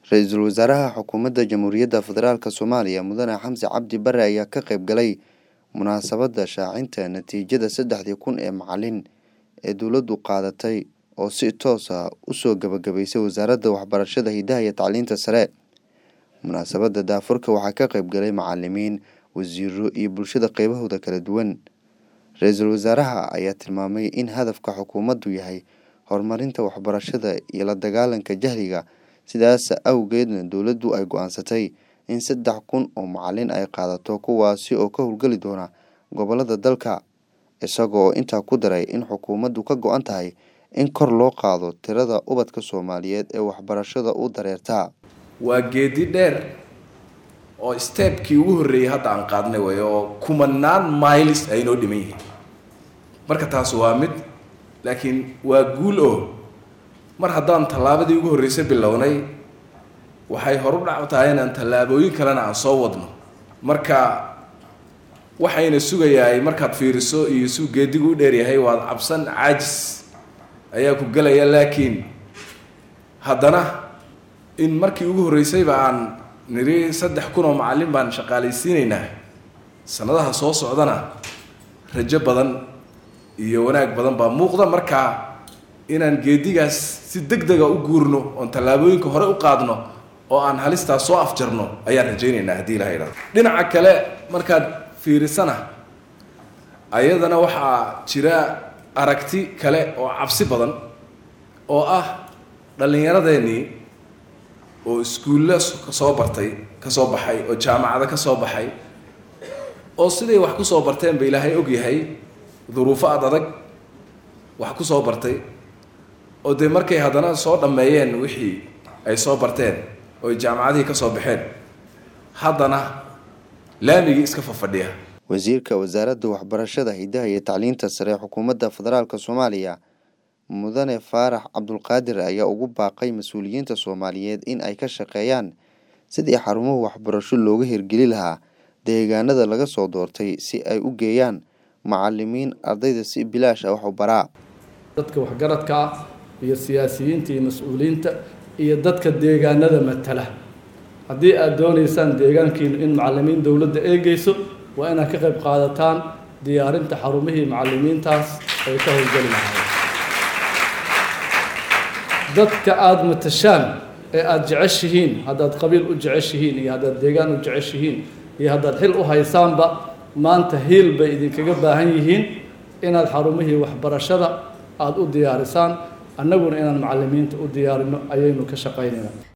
Ra-iisul Wasaaraha Xukuumadda Jamhuuriyadda Federaalk Soomaaliya Mudane Xamse Cabdi Barre ayaa ka qayb galay munaasabadda shaacinta natiijada saddexdii kun ee macalin ee dowladdu qaadatay oo si toos ah u soo gabagabaysay Wasaaradda Waxbarashada, Hidaha iyo Tacliinta Sare. Munaasabadda daahfurka waxaa ka qayb galay macalimiin, wasiirro iyo bulshada qaybahooda kala duwan. Ra-iisul Wasaaraha ayaa tilmaamay in hadafka xukuumaddu yahay horumarinta waxbarashada iyo la dagaallanka jahliga, sidaas awgeedna dowladdu ay go'aansatay in saddex kun oo macalin ay qaadato kuwaasi oo ka howlgali doona gobollada dalka, isaga oo intaa ku daray in xukuumaddu ka go'an tahay in kor loo qaado tirada ubadka Soomaaliyeed ee waxbarashada u dareerta. waa geedi dheer oo steebkii ugu horreeyay hadda aan qaadnay way oo kumanaan miles ay noo dhiman yihiin marka taas waa mid laakiin waa guul oo mar haddaan tallaabadii ugu horreysay bilownay waxay horu dhac tahay inaan tallaabooyin kalena aan soo wadno marka waxayna sugayaay markaad fiiriso iyo suu geedigu u dheeryahay waad cabsan caajis ayaa ku gelaya laakiin haddana in markii ugu horreysayba aan niri saddex kun oo macallin baan shaqaalaysiinaynaa sanadaha soo socdana rajo badan iyo wanaag badan baa muuqda markaa inaan geedigaas si deg dega u guurno oon tallaabooyinka hore u qaadno oo aan halistaas soo afjarno ayaan rajaynaynaa haddii ilaha idhahdo dhinaca kale markaad fiirisana ayadana waxaa jira aragti kale oo cabsi badan oo ah dhallinyaradeenii oo iskuulle kasoo bartay kasoo baxay oo jaamacado ka soo baxay oo siday wax ku soo barteen ba ilaahay og yahay duruufo ad adag wax ku soo bartay oo dee markay haddana soo dhammeeyeen wixii ay soo barteen oo jaamacadihii ka soo baxeen haddana laamigii iska fafadhiya wasiirka wasaaradda waxbarashada hidaha iyo tacliinta sare xukuumadda federaalk soomaaliya mudane faarax cabdulqaadir ayaa ugu baaqay mas-uuliyiinta soomaaliyeed in ay ka shaqeeyaan sidii xarumaha waxbarasho looga hirgeli lahaa deegaanada laga soo doortay si ay u geeyaan macalimiin ardayda si bilaash ah wax u baraa dadka waxgaradka ah iyo siyaasiyiinta iyo mas-uuliyiinta iyo dadka deegaanada matala haddii aada doonaysaan deegaankiinu in macalimiin dowladda eegeyso waa inaad ka qayb qaadataan diyaarinta xarumihii macalimiintaas ay ka howlgeli lahaayeen dadka aada matashaan ee aada jeceshihiin haddaad qabiil u jeceshihiin iyo haddaad deegaan u jeceshihiin iyo haddaad xil u haysaanba maanta hiil bay idinkaga baahan yihiin inaad xarumihii waxbarashada aada u diyaarisaan annaguna inaan macalimiinta u diyaarino ayaynu ka shaqaynaynaa